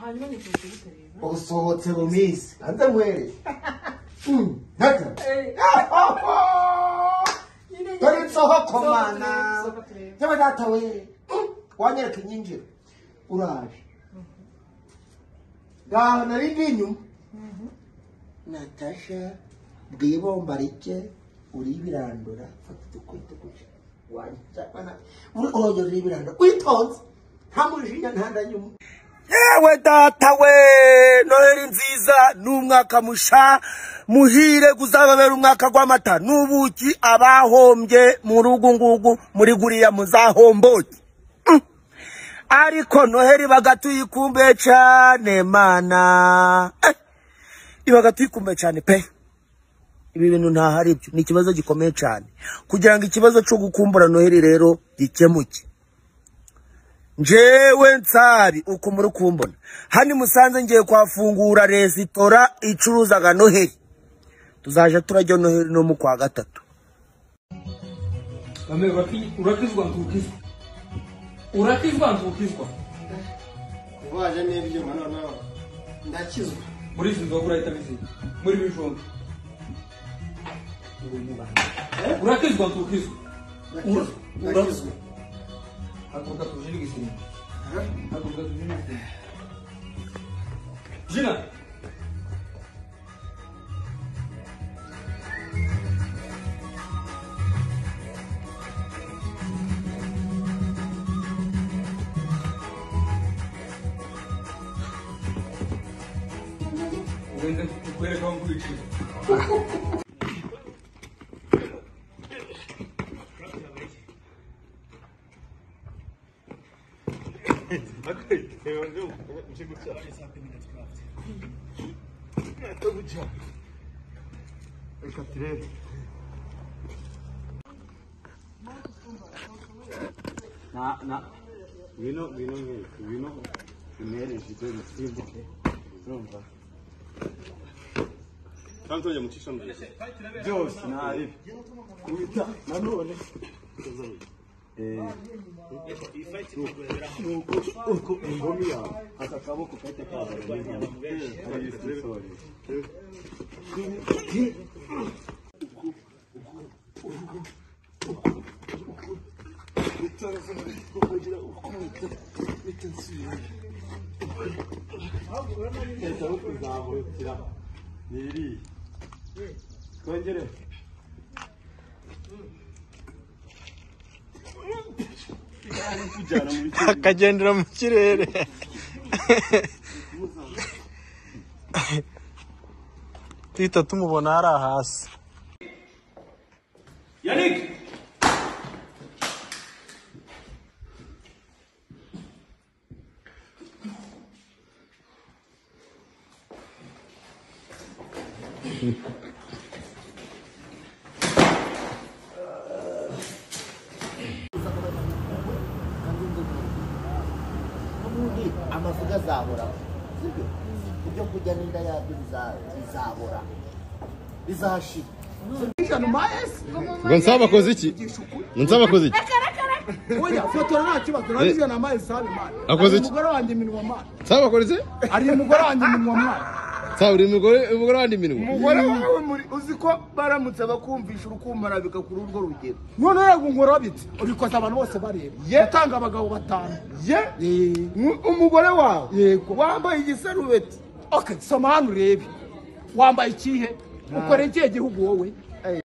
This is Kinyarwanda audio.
Hanyuma ni kuzita rero. usohotse mu minsi hanze nkwere ntaka Eh, nyine dore nsoko nyine. Sohoka mana turebe, sohoka turebe. yewe data we wanyereka inyinjiro urabe ngaho nari ndi inyuma Mhm. natasha bwibomba rike uribirandura fata udukote guca urongera uribirandura witonze nta mujinya nta ndanyuma yewe data we noheli nziza ni umwaka musha muhire kuzababera umwaka w'amata n'ubuki abahombye muri ugu ngugu muri guriya muzahomboke Mm. ariko noheli ibaga tuyikumbuye cyane mana Eh, ibaga tuyikumbuye cyane pe ibi bintu ntaho ari byo ni ikibazo gikomeye cyane kugira ngo ikibazo cyo gukumbura noheli rero gikemuke njewe nsari ukumuri kumbona hani musanze ngiye kwafungura resitora icuruzaga noheli tuzaje turajya noheli no mu kwa gatatu Bamwe uraki- urakizwa ntukizwa urakizwa ntukizwa ubaje n'ibyuma noneho ndakizwa muri izi nzoga urahita bizima muri ibi bijumba Uri umubana. urakizwa ntukizwa Ura- urakizwa haguruka tuje n'igisimba haguruka tuje n'igisimba jina ugende ukwereka aho nkurikije Na, na, ngwino, ngwino, ngwino, ngwino, umere nshyize urusimbo, urumva? Kandi tujya mu cyishami byose ntari kubita nanone Eh, nuko uko ingumi yawe aka kaboko kahita kaza mu nyama. Eh, ari sorry. Eh, leta yo kuzahukira ni iriya twongere kujyana muri akagendera mu kirere duhita tumubona hari hasi yannick n'ubundi amavuga azahora sibyo ibyo kurya n'inda yabyo biza- bizahora bizashira ngo nsaba akoze iki ngo nsaba akoze iki Oya, fotora nta kibazo narangije na mayi sabe mwana. Akoze iki? Umugore wanjye minwa mwana. nsaba akoze iki Ari umugore wanjye minwa mwana. nsaba uri umugore umugore wandi iminwa umugore wawe muri uzi ko baramutse bakumvisha urukumara bigakura urwo rugero None rego nkora bite? Ubikoza abantu bose bareba. Ye. Yatanga abagabo batanu. ye umugore wawe Yego. wambaye igisarubeti Okay, soma hano urebe. Wambaye ikihe? Ukoreye ikihe gihugu wowe?